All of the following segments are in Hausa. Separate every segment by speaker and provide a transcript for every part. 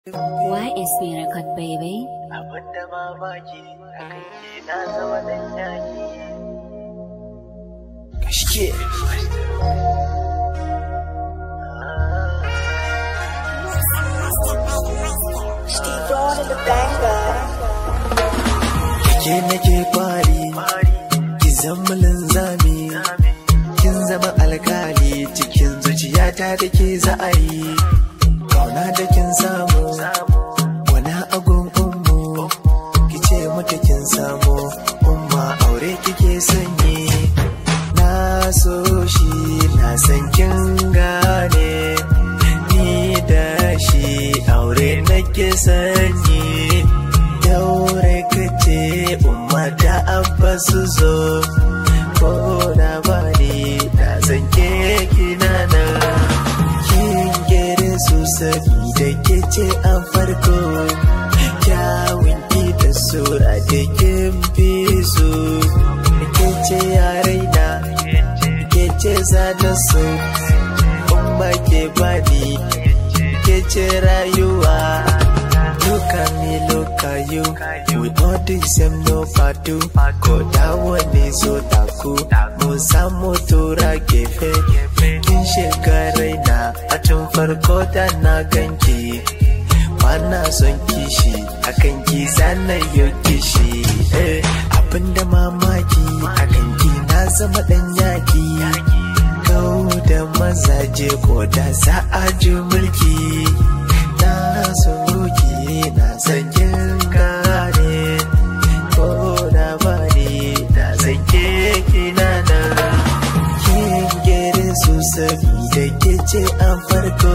Speaker 1: Why is me record baby?
Speaker 2: Abin da mamaki akan ke na zama dan yaki. Gaske. Ke nake kwari, ki zama linzami, kin zama alkali cikin zuciyata da ke za'ayi. Kauna da kin samu, wani agun ummu, ki ce mata kin samu, umma aure kike sanyi. Na so shi na san kin gane, ni da shi aure nake sanyi. Daure ka ce umma da abba su zo, ko da bani da zan ke kinana. kin gere su sabida ke ce a farko kyawun ki da sura da kin fi su ke ce yaraina ke ce zana so umma ke bani ke ce rayuwa Look at me, look at you We all the same, no fatu Ko da wani so taku Mun samu tura gefe Kin shiga raina A tun farko da na ganki Bana son kishi Akan ki zana yau kishi eh, Abinda mamaki Akan ki na zama dan yaki Kau da mazaje ko da za a ji mulki Na so ki na san kin gane Ko da bani na san ke kina nan Kin gere su sabida ke ce a farko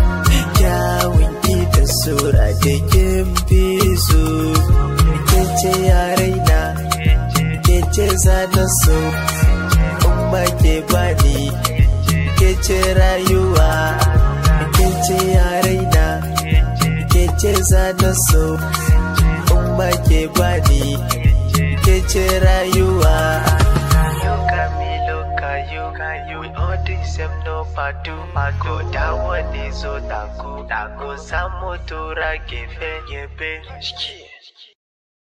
Speaker 2: Kyawun ki da sura da kin fi su Ke ce yaraina Ke ce zana so Umma ke bani Ke ce rayuwa Ke ce yaraina Ke ce zana so Umma ke bani Ke ce rayuwa We all the same no padu Ko da wani zo taku Taku samu tura gefe gefe